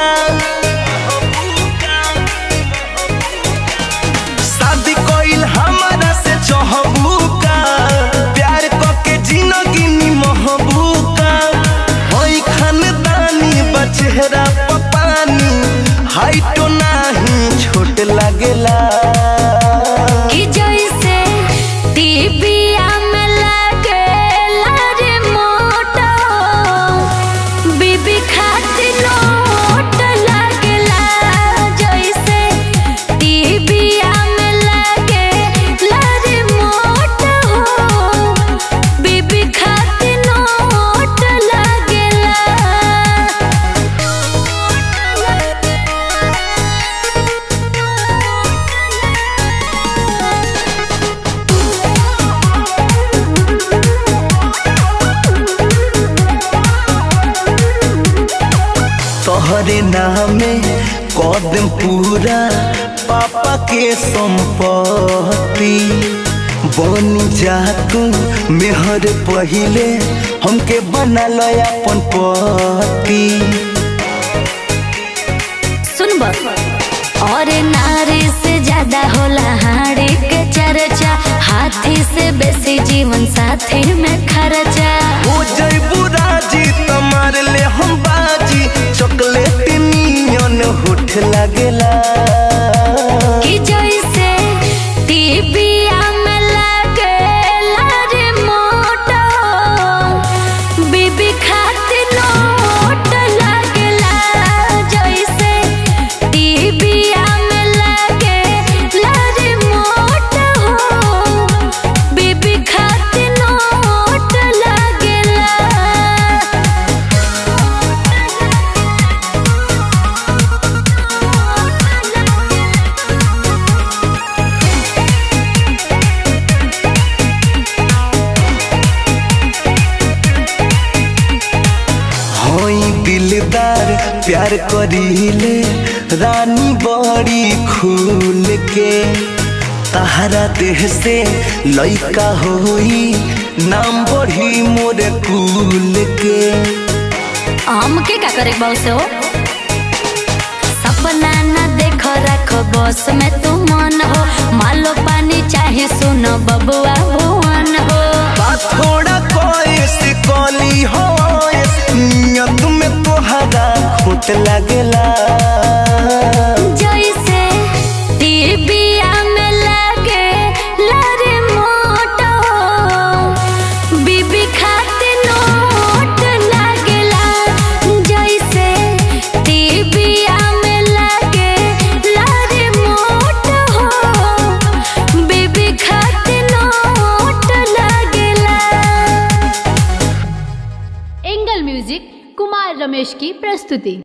शादी कोइल हमारा से चाहबू का प्यार के जिंदगी निमहबू का होई खानदानी बचेहरा पपानी हाइटो नाही छोट लागेला कि जैसे टीबिया में लागेला रिमोट बीबी खातिर नोट लागेला जैसे टीबिया में लागेला रिमोट हो बीबी खातिर नोट तोहरे नामे कदम पूरा पापा के संपत्ति बनी जा तू मेहर पहिले हमके बना लो अपन पति सुनब और नारी से ज्यादा होला हाड़ी के चर्चा हाथी से बेसी जीवन साथी में खर्चा हो जइबू राजी तमार ले हम बाजी चॉकलेट नियन होठ लागेला कि जैसे टीबिया में लागेला रिमोट बीबी खातिर नोट लागेला जैसे टीबिया में लागेला रिमोट हो बीबी खातिर नोट लागेला होई दिलदार प्यार करीले रानी बड़ी खूल के तहरा देह से लइका होई नाम बढ़ी मोरे कुल के हमके का करे बाऊ से हो सपना न देख रख बस में तू मन हो मालो पानी चाहे सुनो बबुआ भुवन हो बात थोड़ा कोइस कली हो नियत में तोहरा खोट लागेला जैसे टीबिया में लगे लरे मोटो बीबी खातिर नोट लागेला जैसे टीबिया में लगे लरे मोटो बीबी खातिर नोट लागेला एंगल म्यूजिक कुमार रमेश की प्रस्तुति